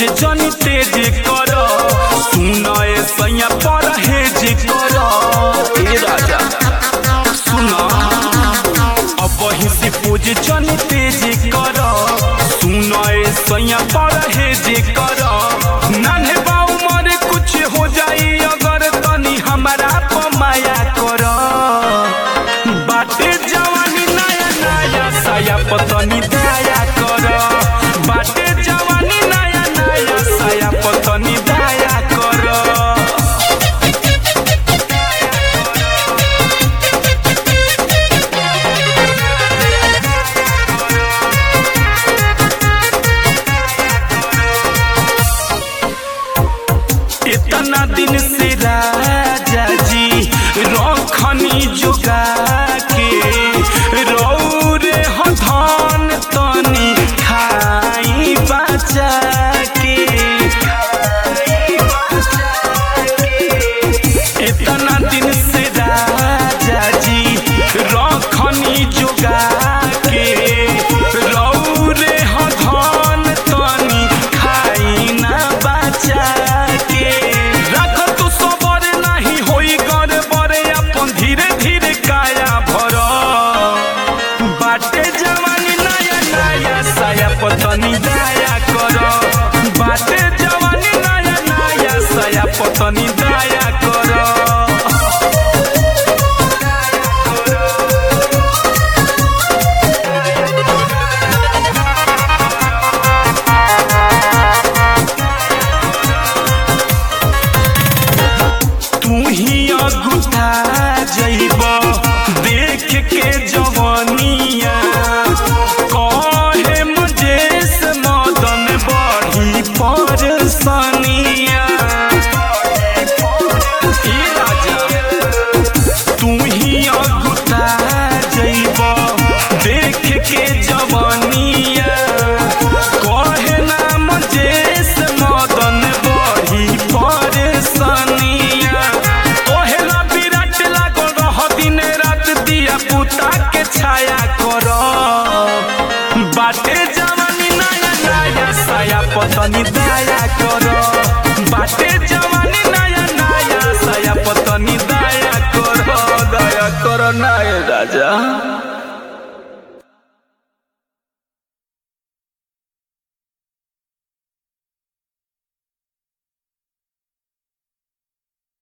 पूज जनी तेज कर सुन ए सैया पर हेज कर ए राजा सुन अब वही से पूज जनी तेज कर सुन ए सैया पर हेज कर नान्हे बाऊ मरे कुछ हो जाई अगर तनी हमारा पमाया कर बाटे जवानी नया नया साया पतनी दया कर बाटे जवानी नया नया साया पतनी दया कर इतना दिन से राजा जी रखनी जोगा के रौरे हो धन तनी खाई बचा के इतना दिन से राजा जी रखनी जोगा के रौरे हो धन तनी खाई ना बचा के रख तू सबर नहीं होई कर बरे अपन धीरे धीरे काया भर बाटे जवानी नया नया साया पतनी दया कर बाटे जवानी नया नया साया पतनी दया कर तू ही अगुठा जइब देख के जवनिया कहे मजेस मदन बढ़ी परसनिया ई राजा तू ही अगुठा जइब देख के जवनिया कहे ना मजेस मदन बढ़ी परसनिया तोहेला विराट लागल रह दिन रात दिया पुता के छाया कर बाटे जवानी नया नया साया पतनी दया कर बाटे जवानी नया नया साया पतनी दया कर दया कर नया राजा